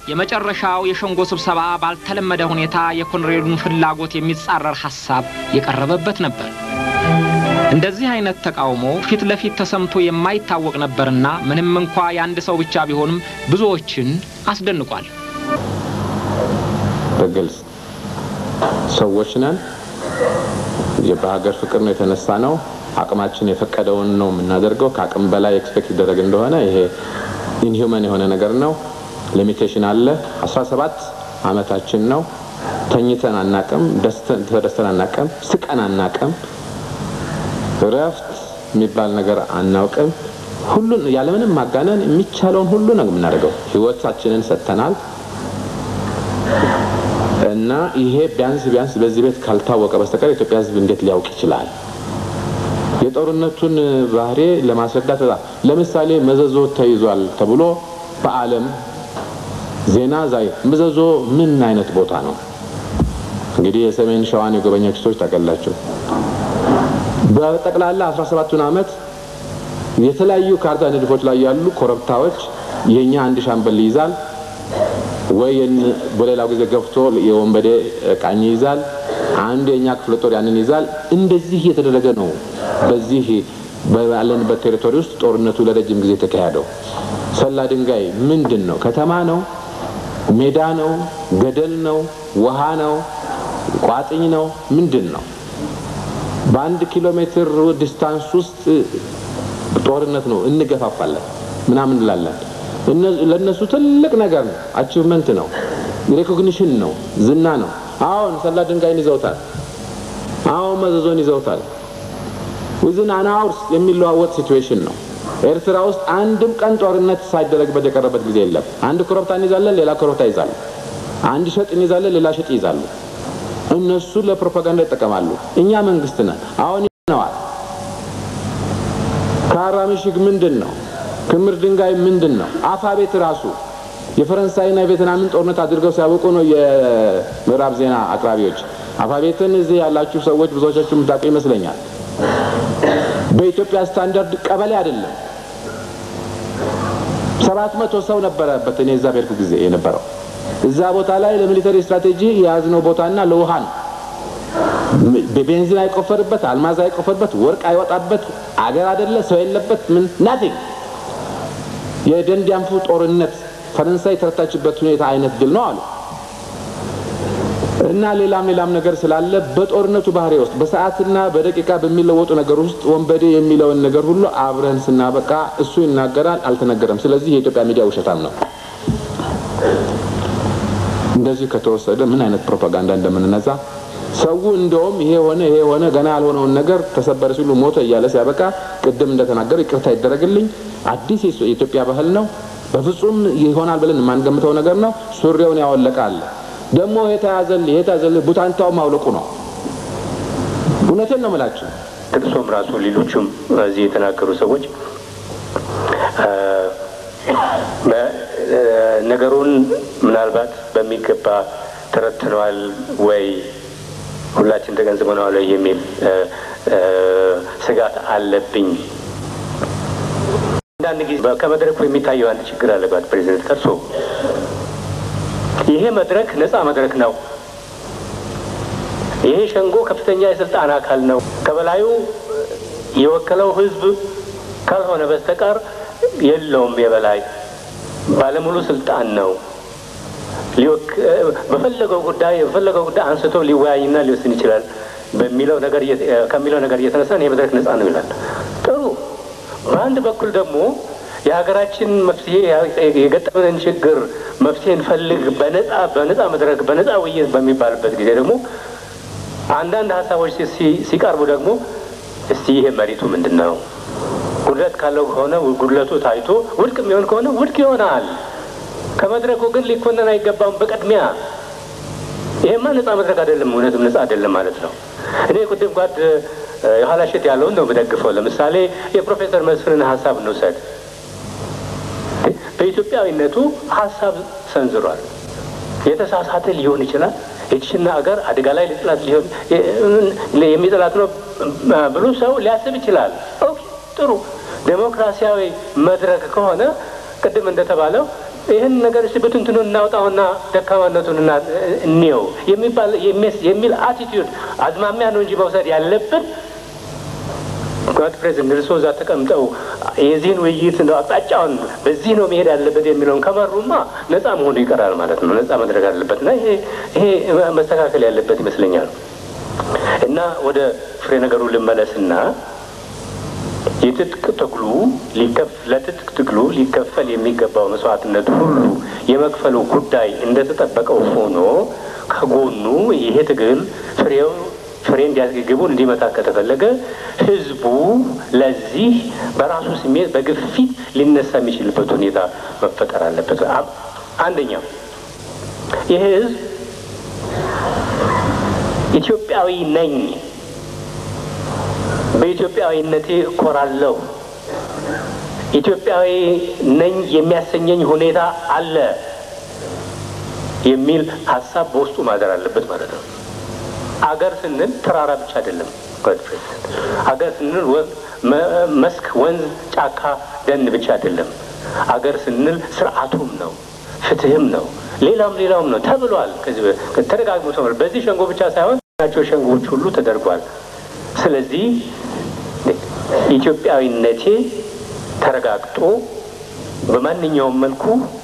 የመጨረሻው የሸንጎ ስብሰባ ባልተለመደ ሁኔታ የኮሎኔሉን ፍላጎት የሚጻረር ሐሳብ የቀረበበት ነበር። እንደዚህ አይነት ተቃውሞ ፊት ለፊት ተሰምቶ የማይታወቅ ነበርና ምንም እንኳ የአንድ ሰው ብቻ ቢሆንም ብዙዎችን አስደንቋል። በግልጽ ሰዎች ነን። በሀገር ፍቅር ነው የተነሳ ነው። አቅማችን የፈቀደውን ነው የምናደርገው። ከአቅም በላይ ኤክስፔክት ይደረግ እንደሆነ ይሄ ኢንሂውመን የሆነ ነገር ነው። ሊሚቴሽን አለ። 17 አመታችን ነው። ተኝተን አናቅም፣ ተደስተን አናቅም፣ ስቀን አናቅም፣ እረፍት የሚባል ነገር አናውቅም። ሁሉን ያለምንም ማጋነን የሚቻለውን ሁሉ ነው የምናደርገው። ህይወታችንን ሰጥተናል እና ይሄ ቢያንስ ቢያንስ በዚህ ቤት ካልታወቀ በስተቀር የኢትዮጵያ ሕዝብ እንዴት ሊያውቅ ይችላል? የጦርነቱን ባህሪ ለማስረዳት በጣም ለምሳሌ መዘዞ ተይዟል ተብሎ በዓለም ዜና ዛይ መዘዞ ምን አይነት ቦታ ነው? እንግዲህ የሰሜን ሸዋን የጎበኛችሁ ሰዎች ታውቃላችሁ። በጠቅላላ 17ቱን ዓመት የተለያዩ ካርታ ንድፎች ላይ ያሉ ኮረብታዎች የኛ አንድ ሻምበል ይይዛል ወይ በሌላው ጊዜ ገፍቶ የወንበዴ ቃኝ ይይዛል። አንዱ የኛ ክፍለ ጦር ያንን ይዛል። እንደዚህ እየተደረገ ነው። በዚህ ባለንበት ቴሪቶሪ ውስጥ ጦርነቱ ለረጅም ጊዜ የተካሄደው። ሰላ ድንጋይ ምንድን ነው? ከተማ ነው? ሜዳ ነው? ገደል ነው? ውሃ ነው? ቋጥኝ ነው? ምንድን ነው? በአንድ ኪሎ ሜትር ዲስታንስ ውስጥ ጦርነት ነው። እንገፋፋለን ምናምን እንላለን። ለእነሱ ትልቅ ነገር ነው። አቺቭመንት ነው። ሬኮግኒሽን ነው። ዝና ነው። አሁን ሰላ ድንጋይን ይዘውታል። አሁን መዘዞን ይዘውታል። ዊዝን አን አወርስ የሚለዋወጥ ሲትዌሽን ነው። ኤርትራ ውስጥ አንድም ቀን ጦርነት ሳይደረግበት የቀረበት ጊዜ የለም። አንድ ኮረብታ እንይዛለን፣ ሌላ ኮረብታ ይዛሉ። አንድ ሸጥ እንይዛለን፣ ሌላ ሸጥ ይይዛሉ። እነሱ ለፕሮፓጋንዳ ይጠቀማሉ። እኛ መንግስት ነን። አሁን ነዋል ካራ ምሽግ ምንድን ነው? ክምር ድንጋይ ምንድን ነው? አፋ ቤት ራሱ የፈረንሳይና የቬትናምን ጦርነት አድርገው ሲያበቁ ነው የምዕራብ ዜና አቅራቢዎች። አፋ ቤትን እዚህ ያላችሁ ሰዎች ብዙዎቻችሁ የምታውቁ ይመስለኛል። በኢትዮጵያ ስታንዳርድ ቀበሌ አይደለም። ሰባት መቶ ሰው ነበረበት። እኔ እዛ በሄድኩ ጊዜ የነበረው እዛ ቦታ ላይ ለሚሊተሪ ስትራቴጂ የያዝነው ቦታና ለውሃ ነው። ቤንዚን አይቆፈርበት፣ አልማዝ አይቆፈርበት፣ ወርቅ አይወጣበት አገር አይደለ፣ ሰው የለበት፣ ምን ናቲንግ። የደንዲያንፉ ጦርነት ፈረንሳይ የተረታችበት ሁኔታ አይነት ድል ነው አሉ እና ሌላም ሌላም ነገር ስላለ በጦርነቱ ባህሪ ውስጥ በሰዓትና በደቂቃ በሚለወጡ ነገር ውስጥ ወንበዴ የሚለውን ነገር ሁሉ አብረን ስናበቃ እሱ ይናገራል፣ አልተነገረም። ስለዚህ የኢትዮጵያ ሚዲያ ውሸታም ነው። እንደዚህ ከተወሰደ ምን አይነት ፕሮፓጋንዳ እንደምንነዛ ሰው እንደውም ይሄ ሆነ ይሄ ሆነ ገና ያልሆነውን ነገር ተሰበረ ሲሉ ሞተ እያለ ሲያበቃ ቅድም እንደተናገሩ ይቅርታ ይደረግልኝ፣ አዲስ የኢትዮጵያ ባህል ነው፣ በፍጹም ይሆናል ብለን የማንገምተው ነገር ነው። ሱሪውን ያወለቃል ደግሞ የተያዘልህ የተያዘልህ ቡታንታው ማውለቁ ነው። እውነቴን ነው የምላችሁ። ጥቅሶም ራሱ ሌሎቹም እዚህ የተናገሩ ሰዎች ነገሩን ምናልባት በሚገባ ተረትነዋል ወይ ሁላችን ተገንዝበነዋል ወይ የሚል ስጋት አለብኝ። አንዳንድ ጊዜ ከመድረኩ የሚታየው አንድ ችግር አለባት ፕሬዚደንት ቀርሶ ይሄ መድረክ ነፃ መድረክ ነው። ይሄ ሸንጎ ከፍተኛ የስልጣን አካል ነው። ከበላዩ የወከለው ህዝብ ካልሆነ በስተቀር የለውም። የበላይ ባለሙሉ ስልጣን ነው። በፈለገው ጉዳይ በፈለገው ጉዳይ አንስቶ ሊወያይና ሊወስን ይችላል በሚለው ነገር ከሚለው ነገር እየተነሳ ይህ መድረክ ነፃ ነው ይላል። ጥሩ። በአንድ በኩል ደግሞ የሀገራችን መፍትሄ የገጠመንን ችግር መፍትሄ እንፈልግ በነፃ በነፃ መድረክ በነፃ ውይይት በሚባልበት ጊዜ ደግሞ አንዳንድ ሀሳቦች ሲቀርቡ ደግሞ እስቲ ይሄ መሬቱ ምንድን ነው? ጉድለት ካለው ከሆነ ጉድለቱ ታይቶ ውድቅ የሚሆን ከሆነ ውድቅ ይሆናል። ከመድረኩ ግን ሊኮነን አይገባም። በቅድሚያ ይሄማ ነፃ መድረክ አይደለም፣ እውነትም ነፃ አይደለም ማለት ነው። እኔ ቅድም ጓድ የኋላ ሸት ያለውን ነው የምደግፈው። ለምሳሌ የፕሮፌሰር መስፍንን ሀሳብ እንውሰድ። በኢትዮጵያዊነቱ ሀሳብ ሰንዝሯል። የተሳሳተ ሊሆን ይችላል። የችሽና አገር አደጋ ላይ ሊጥላት ሊሆን የሚጥላት ነው ብሎ ሰው ሊያስብ ይችላል። ኦኬ ጥሩ። ዴሞክራሲያዊ መድረክ ከሆነ ቅድም እንደተባለው ይህን ነገር እስቲ ብትንትኑ እናውጣውና ደካማነቱን እና እንየው የሚባል የሚል አቲቲዩድ አዝማሚያ ነው እንጂ መውሰድ ያለብን ጓድ ፕሬዚደንት እርሶ እዛ ተቀምጠው የዚህን ውይይት ነው አቅጣጫውን በዚህ ነው መሄድ ያለበት የሚለውን ከመሩማ ነጻ መሆኑ ይቀራል ማለት ነው። ነጻ መድረግ አለበት እና ይሄ ይሄ መስተካከል ያለበት ይመስለኛል። እና ወደ ፍሬ ነገሩ ልመለስና የትጥቅ ትግሉ ለትጥቅ ትግሉ ሊከፈል የሚገባው መስዋዕትነት ሁሉ የመክፈሉ ጉዳይ እንደተጠበቀው ሆኖ ከጎኑ ይሄ ትግል ፍሬው ፍሬ እንዲያስገግቡን እንዲመጣ ከተፈለገ ህዝቡ ለዚህ በራሱ ስሜት በግፊት ሊነሳ የሚችልበት ሁኔታ መፈጠር አለበት። አንደኛው ይህ ህዝብ ኢትዮጵያዊ ነኝ፣ በኢትዮጵያዊነቴ እኮራለሁ፣ ኢትዮጵያዊ ነኝ የሚያሰኘኝ ሁኔታ አለ የሚል ሀሳብ በውስጡ ማደር አለበት ማለት ነው። አገር ስንል ተራራ ብቻ አይደለም። አገር ስንል መስክ፣ ወንዝ፣ ጫካ፣ ደን ብቻ አይደለም። አገር ስንል ስርዓቱም ነው፣ ፍትህም ነው፣ ሌላም ሌላውም ነው ተብሏል። ከዚህ ተደጋግሞ ተብሏል። በዚህ ሸንጎ ብቻ ሳይሆን ናቸው ሸንጎዎች ሁሉ ተደርጓል። ስለዚህ ኢትዮጵያዊነቴ ተረጋግጦ በማንኛውም መልኩ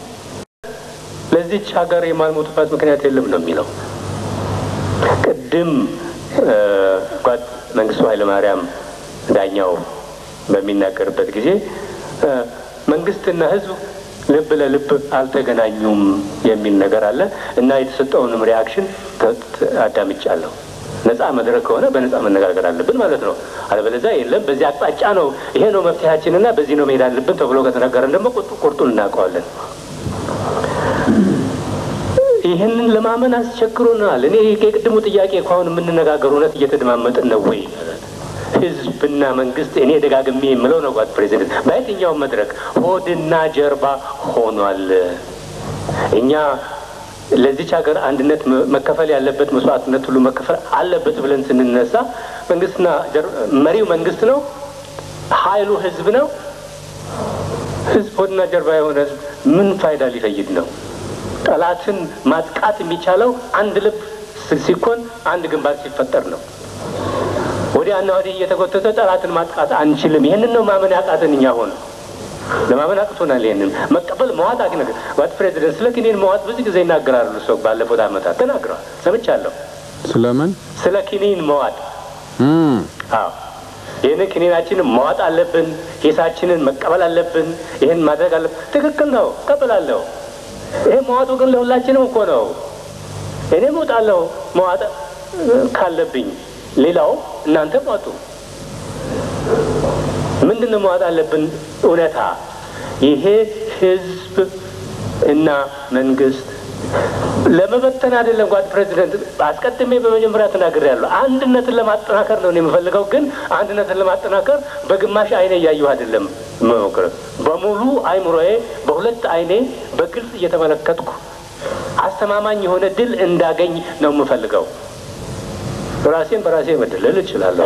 ለዚች ሀገር የማልሞትባት ምክንያት የለም ነው የሚለው ቅድም ጓድ መንግስቱ ኃይለማርያም ዳኛው በሚናገርበት ጊዜ መንግስትና ህዝብ ልብ ለልብ አልተገናኙም የሚል ነገር አለ እና የተሰጠውንም ሪያክሽን አዳምጫለሁ። ነጻ መድረክ ከሆነ በነጻ መነጋገር አለብን ማለት ነው። አለበለዚያ የለም በዚህ አቅጣጫ ነው ይሄ ነው መፍትሄያችንና በዚህ ነው መሄድ አለብን ተብሎ ከተነገረን ደግሞ ቁርጡን እናውቀዋለን። ይህንን ለማመን አስቸግሮናል። እኔ የቅድሙ ጥያቄ ከአሁን የምንነጋገር እውነት እየተደማመጥን ነው ወይ? ህዝብና መንግስት እኔ ደጋግሜ የምለው ነው ጓድ ፕሬዚደንት፣ በየትኛውም መድረክ ሆድና ጀርባ ሆኗል። እኛ ለዚች ሀገር አንድነት መከፈል ያለበት መስዋዕትነት ሁሉ መከፈል አለበት ብለን ስንነሳ መንግስትና መሪው መንግስት ነው፣ ኃይሉ ህዝብ ነው። ህዝብ ሆድና ጀርባ የሆነ ህዝብ ምን ፋይዳ ሊፈይድ ነው? ጠላትን ማጥቃት የሚቻለው አንድ ልብ ሲኮን አንድ ግንባር ሲፈጠር ነው። ወዲያና ወዲህ እየተጎተተ ጠላትን ማጥቃት አንችልም። ይህንን ነው ማመን ያቃተን እኛ ሆነ ለማመን አቅቶናል። ይህንን መቀበል መዋጥ አቂ ነገር ዋት ፕሬዚደንት ስለ ኪኒን መዋጥ ብዙ ጊዜ ይናገራሉ። ሰው ባለፉት ዓመታት ተናግረዋል፣ ሰምቻለሁ። ስለምን ስለ ኪኒን መዋጥ አዎ ይህንን ክኒናችንን መዋጥ አለብን። ሂሳችንን መቀበል አለብን። ይህን ማድረግ አለብን። ትክክል ነው፣ እቀበላለሁ። ይሄ መዋጡ ግን ለሁላችንም እኮ ነው። እኔ እወጣለሁ መዋጥ ካለብኝ፣ ሌላው እናንተ ዋጡ። ምንድን ነው መዋጥ አለብን? እውነታ ይሄ ህዝብ እና መንግስት ለመበተን አይደለም። ጓድ ፕሬዚደንት አስቀድሜ በመጀመሪያ ተናግሬያለሁ። አንድነትን ለማጠናከር ነው የምፈልገው። ግን አንድነትን ለማጠናከር በግማሽ አይኔ እያየሁ አይደለም መሞክር፣ በሙሉ አይምሮዬ፣ በሁለት አይኔ በግልጽ እየተመለከትኩ አስተማማኝ የሆነ ድል እንዳገኝ ነው የምፈልገው። ራሴን በራሴ መደለል እችላለሁ።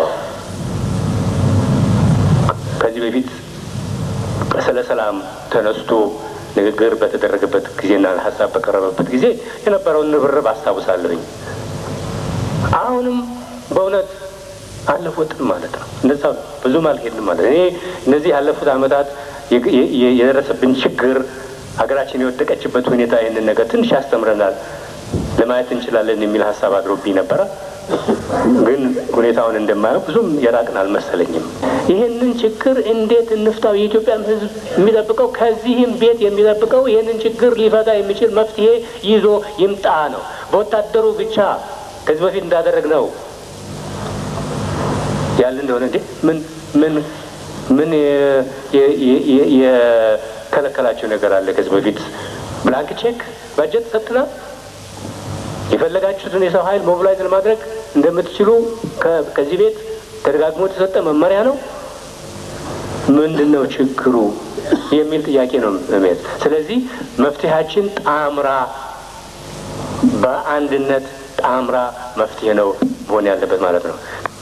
ከዚህ በፊት ስለ ሰላም ተነስቶ ንግግር በተደረገበት ጊዜና ሀሳብ በቀረበበት ጊዜ የነበረውን ንብርብ አስታውሳለሁኝ። አሁንም በእውነት አለፉትን ማለት ነው። እንደዛ ብዙም አልሄድንም ማለት እኔ እነዚህ ያለፉት ዓመታት የደረሰብን ችግር ሀገራችን የወደቀችበት ሁኔታ ይህንን ነገር ትንሽ ያስተምረናል፣ ለማየት እንችላለን የሚል ሀሳብ አድሮብኝ ነበረ። ግን ሁኔታውን እንደማየው ብዙም የራቅን አልመሰለኝም። ይህንን ችግር እንዴት እንፍታው? የኢትዮጵያን ሕዝብ የሚጠብቀው ከዚህም ቤት የሚጠብቀው ይህንን ችግር ሊፈታ የሚችል መፍትሄ ይዞ ይምጣ ነው። በወታደሩ ብቻ ከዚህ በፊት እንዳደረግ ነው ያለ እንደሆነ እንዴ ምን ምን ምን የከለከላቸው ነገር አለ? ከዚህ በፊት ብላንክ ቼክ ባጀት ሰጥተናል። የፈለጋችሁትን የሰው ኃይል ሞቢላይዝ ለማድረግ እንደምትችሉ ከዚህ ቤት ተደጋግሞ የተሰጠ መመሪያ ነው። ምንድን ነው ችግሩ የሚል ጥያቄ ነው የሚያዝ። ስለዚህ መፍትሄያችን ጣምራ በአንድነት ጣምራ መፍትሄ ነው መሆን ያለበት ማለት ነው።